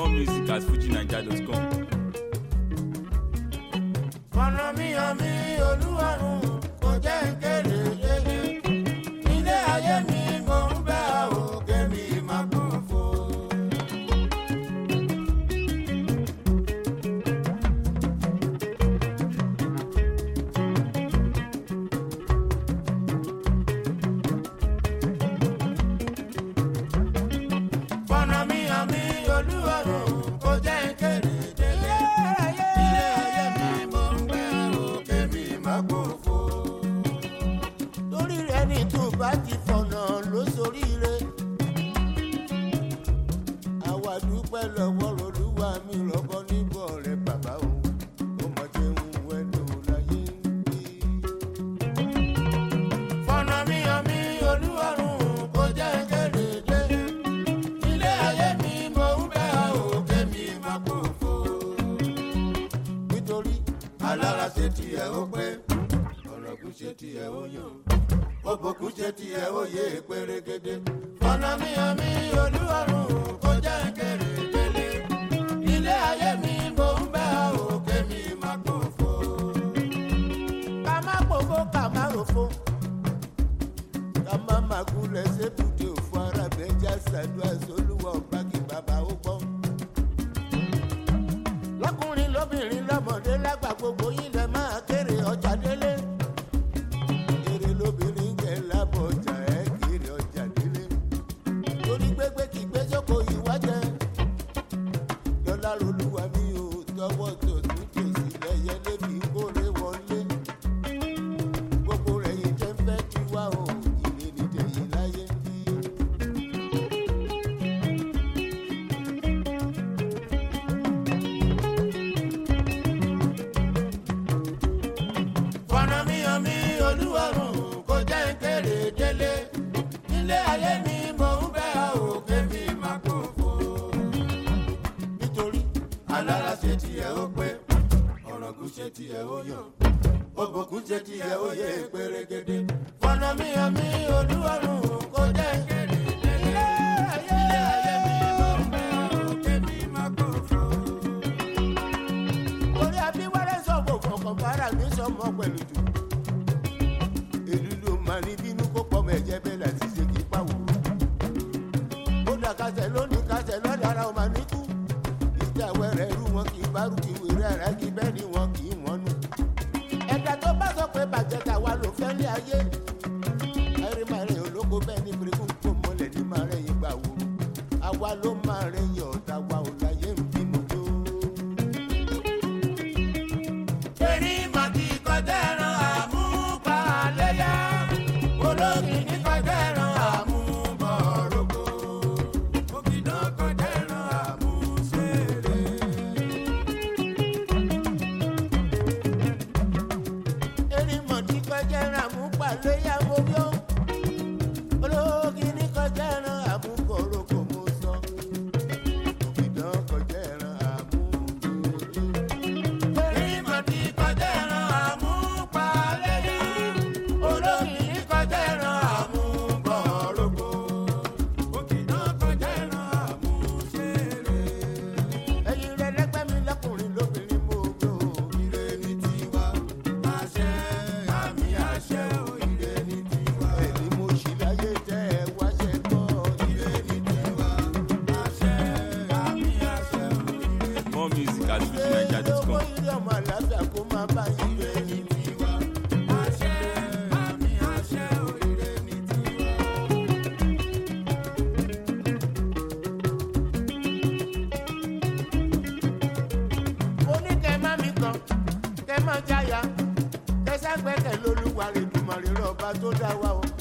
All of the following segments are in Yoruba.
More music at fujinaija.com. ọ̀nà mi hàn mí olúwarùn kò jẹ́ kéde yéye ilé ayé mi mò ń bẹ́ òkè mi máa kún fún. ọ̀nà mi hàn mí olúwarùn kò jẹ́ kéde yéye ilé ayé mi mò ń bẹ́ òkè mi máa kún fún. torí rẹ̀ ní tó bá ti fọ̀nà ló soríire. àwa dúpẹ́ lọ́wọ́ olúwa mi rọ́bọ níbọ̀ rẹ̀ bàbá o ọmọdé ń wẹ́nu láyé ń bí. fọ̀nà mi hàn mí olúwarùn kò jẹ́ kéréje. ilé ayé mi mò ń bẹ́ òkè mi máa kó fò. nítorí alára ṣe tiẹ̀ ó pé ọ̀rọ̀gùn ṣe tiẹ̀ ó yàn òbòkún ṣe tiẹ̀ ó yé pérégedé. ọ̀nà mi hàn mí olúwarùn kò jẹ́ kéréje. ilé ayé mi mò ń bẹ́ òkè mi máa kó fò. ká má pòfó ká má ròfó ká má má gúnlẹ̀ sébùdé òfò arábẹ́jà ṣàdúrà sólúwọ̀ gbági bàbá ó gbọ́. lọ́kùnrin lóbìnrin lọ́mọdé lágbà gbogbo yín lẹ máa kéré ọjà délé. èrè lóbìnrin jẹ lábọ̀ ọjà ẹ̀ kéré ọjà délé. torí gbégbé kì í gbé jókòó ìwájẹ. lọ́lá rolúwa mi ò tọwọ́ tòtún tòsí lẹ́yẹ lébi kórè wọlé gbogbo rẹ̀ yìí jẹ́ fẹ́ kí wá o ìrè nìjẹ́ yìí láyé ń bí. fọ̀nà mi hàn mí olúwarùn kò jẹ́ kéré délé nílé ayé mi mò ń bẹ́ òkè mi máa kó fò. nítorí alára ṣe tiẹ̀ ó pé ọ̀rọ̀gùn ṣe tiẹ̀ ó yàn òbòkún ṣe tiẹ̀ ó yẹ pérégedé. fọ̀nà mi hàn mí olúwarùn kò jẹ́ kéré délé ilé ayé mi mò ń bẹ́ òkè mi máa kó fò orí abíwárẹ́ sọ̀bọ̀ kọ̀ọ̀kan fara mi sọmọ pẹ̀lú jù. èlú ló máa ní bínú kó pọ̀ mọ́ ẹ̀jẹ̀ bẹ́ẹ̀ láti ṣe kí pàwọ́. ó dà kásẹ̀ lónìí kásẹ̀ lọ́dà ara ọ̀ máa ní kú. ìjà wẹ̀rẹ̀ rú wọn kì í bárù kì í wèrè ara kì í bẹ́ẹ̀ ni wọn kì í wọ́n nù. ẹ̀dá tó bá sọ pé bàjẹ́ tàwa ló fẹ́ lé ayé. ẹ̀rí máa rẹ̀ olóko bẹ́ẹ̀ ní pèrè fún kó mọ́lẹ̀ ní máa rẹ̀ yín gbà wò. àwa ló máa rẹ̀ yín ọ̀tá wa ò láyé ń bínú tó erí màtí kọjá ẹran àmúpalẹ́yà olómi ní kọjá ẹran àmúbọ̀rọ̀gbọ̀ òkìdá kọjá ẹran àmúṣeré. erí màtí kọjá ẹran àmúpalẹ́yà mo yọ olómi ní kọjá ẹran àmúbọ̀rọ̀gbọ̀ mo sọ òkìdá kọjá ẹran àmúṣeré ìmọ̀tí kọjá ẹran àmúpalẹ́yà olómi kọjá ẹran àmúbọ̀rọ̀gbọ̀ òkìná kọjá ẹran àmúṣeré. ẹyin rẹ lẹgbẹ́ mi lọkùnrin lóbìnrin mo gbó ire ní tiwa àṣẹ àmì àṣẹ ò ire ní tiwa. ẹni mo ṣì láyé tẹ́ ẹ wáṣẹ gbọ́ ire ní tiwa àṣẹ àmì àṣẹ ò ire ní tiwa More music at fujinaija.com. ilé ọmọ àlàáfíà kó máa bá yín lé ní tiwa. àṣẹ àmì àṣẹ òrìrè ní tiwa. mo ní kẹ́ má mi kàn kẹ́ má jáya kẹ́ ságbẹ́kẹ̀ lólúwa rẹ̀ dùmọ̀rẹ́ rọ̀bà tó dá wa o.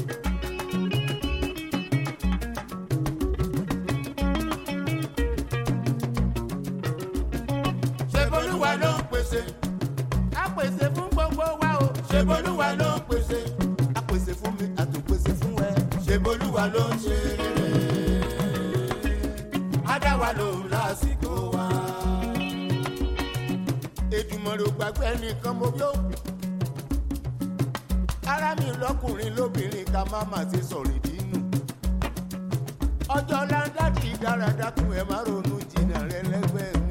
ṣèbolúwa ló ń pèsè. a pèsè fún gbogbo wa o. ṣèbolúwa ló ń pèsè. a pèsè fún mi a tún pèsè fún ẹ. ṣèbolúwa ló ń ṣe rere. a dá wa lòun lásìkò wa. èdùmọ̀rẹ́ ò gbàgbé ẹnìkan mo yó. ara mi lọkùnrin lóbìnrin ká má má ti sọ̀rọ̀ ìdí nù. ọjọ́ láńdá ti dára dákun ẹ̀ má ronú jìnnà rẹ lẹ́gbẹ̀ẹ́ mi.